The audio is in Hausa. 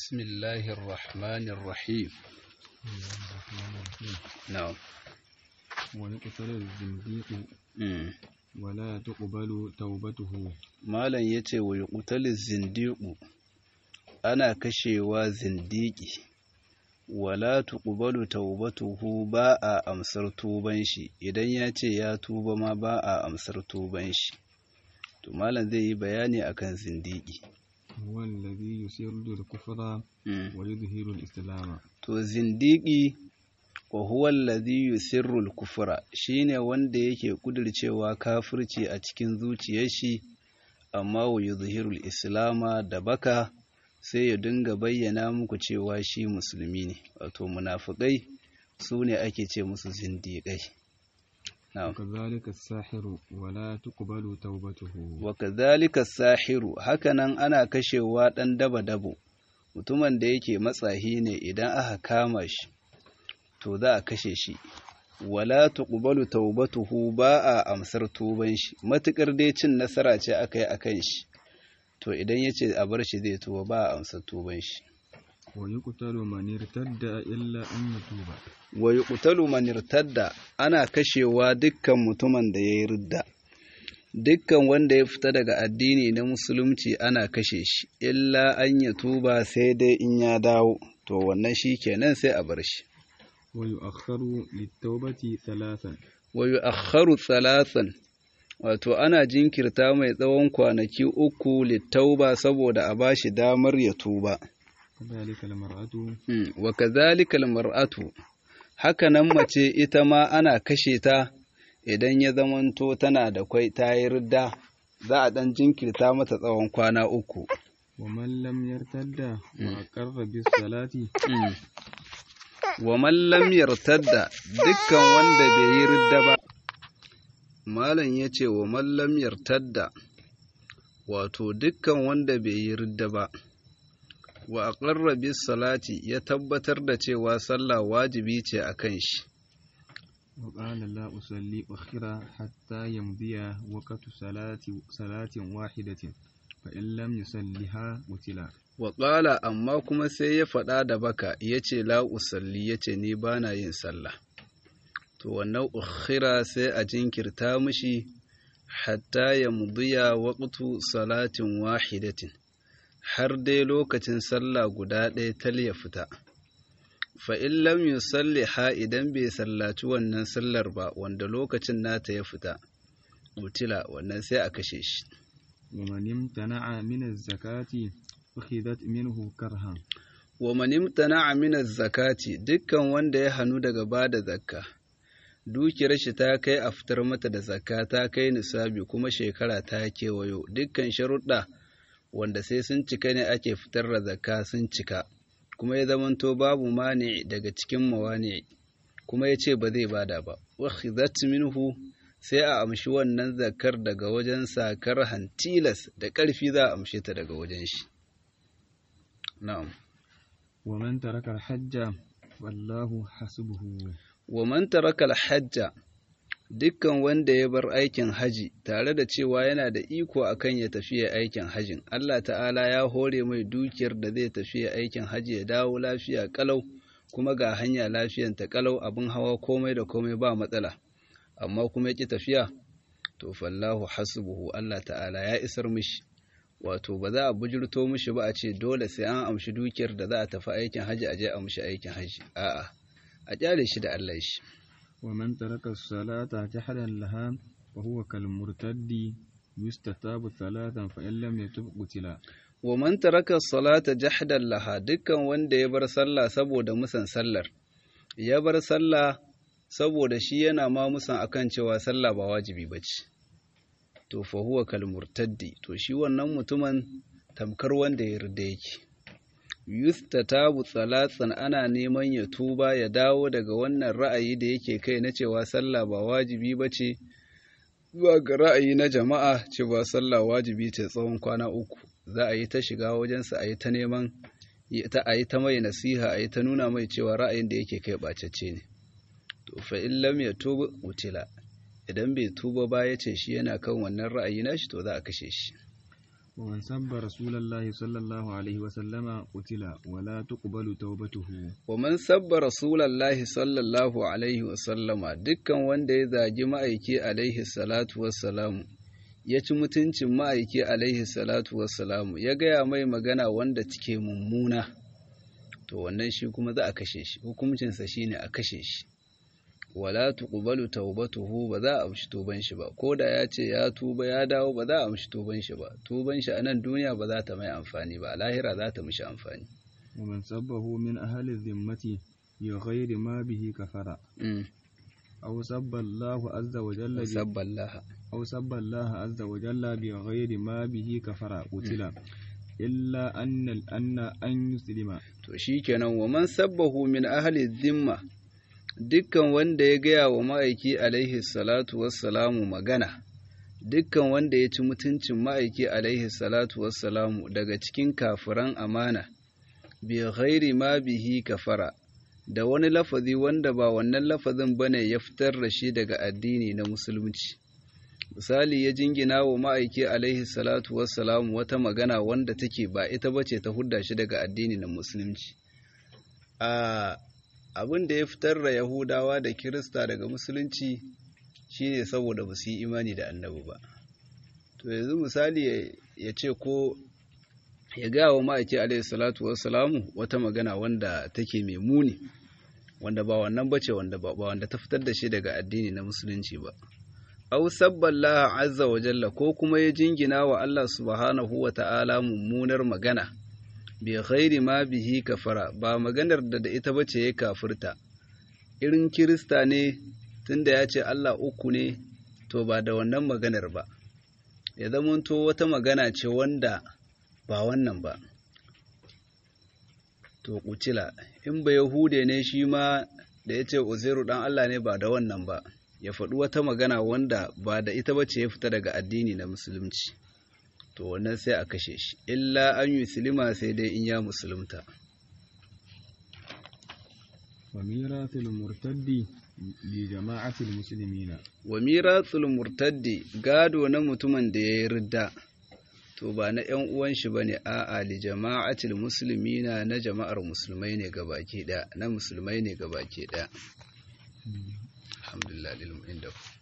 بسم الله الرحمن الرحيم نعم ويقتل الزنديق مم. ولا تقبل توبته malam ya ce wa yuqtalu zindiqu ana kashewa zindiki wala tuqbalu taubatuhu ba a amsar tuban shi idan ya ce ya tuba ma ba a amsar tuban shi to malam zai yi bayani akan zindiki هو الذي يسر الكفر Mm. ويظهر الإسلام to zindiki wa huwa alladhi yusirru al-kufra shine wanda yake kudircewa kafirci a cikin zuciyar shi amma wa yuzhiru al-islama da baka sai ya dinga bayyana muku cewa shi musulmi ne wato munafikai su ne ake ce musu zindiƙai na'am وكذلك الساحر ولا تقبل توبته wa kadhalika sahiru hakanan ana kashewa dan daba dabo mutumin da yake matsahi ne idan aka kama shi to za a kashe shi wala tuqbalu taubatuhu ba a amsar tuban shi matukar dai cin nasara ce aka yi akan shi to idan yace a bar shi zai tuba ba a amsar tuban shi ويقتل من ارتد إلا أن يتوب wa yuqtalu man irtadda ana kashewa dukkan mutumin da yayi ridda dukkan wanda ya fita daga addini na musulunci ana kashe shi illa an ya tuba sai dai in ya dawo to wannan shi kenan sai a bar shi ويؤخر للتوبة ثلاثا wa yu'akhkharu thalathan wato ana jinkirta mai tsawon kwanaki uku littauba saboda a bashi damar ya tuba كذلك المرأة Hmm, wa kadhalika almar'atu haka nan mace ita ma ana kashe ta idan ya zamanto tana da kwai ta yi ridda za a dan jinkirta mata tsawon kwana uku ومن لم يرتد وأقر بالصلاة Hmm. wa man lam yartadda dukkan wanda bai yi ridda ba malam yace wa man lam yartadda wato dukkan wanda bai yi ridda ba wa aqarra bis salati ya tabbatar da cewa sallah wajibi ce akan shi وقال لا أصلي أخرى حتى يمضي وقت صلاة صلاة واحدة فإن لم يصلها قتل Waƙala amma kuma sai ya faɗa da baka ya ce la usalli ya ce ni ba na yin sallah. To wannan ukhira sai a jinkirta mishi hatta ya mudiya waqtu salatin wahidatin har dai lokacin sallah guda ɗaya tal ya fita. Fa in lam yusalli ha idan bai sallaci wannan sallar ba wanda lokacin nata ya fita. Utila wannan sai a kashe shi. ومن امتنع من الزكاة أخذت منه كرها wa man imtana'a min zakati dukkan wanda ya hanu daga bada zakka dukiyar shi ta kai a fitar mata da zakka ta kai nisabi kuma shekara ta kewayo dukkan sharuɗa wanda sai sun cika ne ake fitar da zakka sun cika kuma ya zamanto babu mani daga cikin mawani kuma ya ce ba zai bada ba wakhizat minhu sai a amshi wannan zakkar daga wajen sakar hantilas da ƙarfi za a amshe ta daga wajen shi na'am ومن ترك الحج والله حسبه wa man taraka al-hajja dukkan wanda ya bar aikin haji tare da cewa yana da iko akan ya tafi ya aikin hajin Allah ta'ala ya hore mai dukiyar da zai tafi ya aikin haji ya dawo lafiya kalau kuma ga hanya lafiyan ta kalau abin hawa komai da komai ba matsala amma kuma ya ki tafiya to fallahu hasbuhu Allah ta'ala ya isar mishi wato ba za a bujurto mishi ba a ce dole sai an amshi dukiyar da za a tafi aikin haji a je a amshi aikin haji a'a a kyale shi da Allah shi ومن ترك الصلاة جحدا لها فهو كالمرتد يستتاب ثلاثا فإن لم يتب قتل wa man taraka salata jahdan laha dukkan wanda ya bar sallah saboda musan sallar ya bar sallah saboda shi yana ma musan akan cewa sallah ba wajibi bace to fa huwa kal murtaddi to shi wannan mutumin tamkar wanda ya rida yake yustatabu salatsan ana neman ya tuba ya dawo daga wannan ra'ayi da yake kai na cewa sallah ba wajibi bace zuwa ga ra'ayi na jama'a cewa sallah wajibi ce tsawon kwana uku za a yi ta shiga wajensa a yi ta neman ta a yi ta mai nasiha a yi ta nuna mai cewa ra'ayin da yake kai ɓacacce ne to fa in lam ya tuba utila idan bai tuba ba ya ce shi yana kan wannan ra'ayi nashi to za a kashe shi ومن سب رسول الله صلى الله عليه وسلم قتل ولا تقبل توبته ومن سب رسول الله صلى الله عليه وسلم dukkan wanda ya zagi ma'aiki alaihi salatu wassalamu ya ci mutuncin ma'aiki alaihi salatu wassalamu ya gaya mai magana wanda take mummuna to wannan shi kuma za a kashe shi hukuncinsa shine a kashe shi wala tuqbalu taubatuhu ba za a amshi tuban shi ba ko da ya ce ya tuba ya dawo ba za a amshi tuban shi ba tuban shi a nan duniya ba za ta mai amfani ba a lahira za ta mishi amfani ومن سبه من أهل الذمة بغير ما به كفر أو سب الله عز وجل ب- sabballaha أو سب الله عز وجل بغير ما به كفر قتل إلا أن أن أن يسلم to shikenan wa man sabbahu min ahli dhimma dukkan wanda ya gaya wa ma'aiki alaihi salatu wassalamu magana dukkan wanda ya ci mutuncin ma'aiki alaihi salatu wassalamu daga cikin kafiran amana bi ghairi ma bihi kafara da wani lafazi wanda ba wannan lafazin bane ya fitar da shi daga addini na musulunci misali ya jingina wa ma'aiki alaihi salatu wassalamu wata magana wanda take ba ita bace ta hudda shi daga addini na musulunci a abin da ya fitar da yahudawa da kirista daga musulunci shine saboda ba su yi imani da annabi ba to yanzu misali ya- ya ce ko ya gaya wa ma'aiki alaihi salatu wassalamu wata magana wanda take mai muni wanda ba wannan bace wanda ba ba wanda ta fitar da shi daga addini na musulunci ba aw sabballaha azza wa jalla ko kuma ya jingina wa Allah subhanahu wa ta'ala mummunar magana bi ghairi ma bihi kafara ba maganar da da ita bace ya kafirta irin kirista ne tunda ya ce Allah uku ne to ba da wannan maganar ba ya zamanto wata magana ce wanda ba wannan ba to kucila in ba yahude ne shi ma da ya ce uzairu dan Allah ne ba da wannan ba ya faɗi wata magana wanda ba da ita bace ya fita daga addini na musulunci to wannan sai a kashe shi illa an yi silima sai dai in ya musulunta وميراث المرتد لجماعة المسلمين wa miratul murtaddi gado na mutumin da ya yi ridda to ba na ‘yan uwan shi ba ne a'a li jama'atil musulmina na jama'ar musulmai ne gabaki ɗaya na musulmai ne gabaki ɗaya alhamdulillah lil inda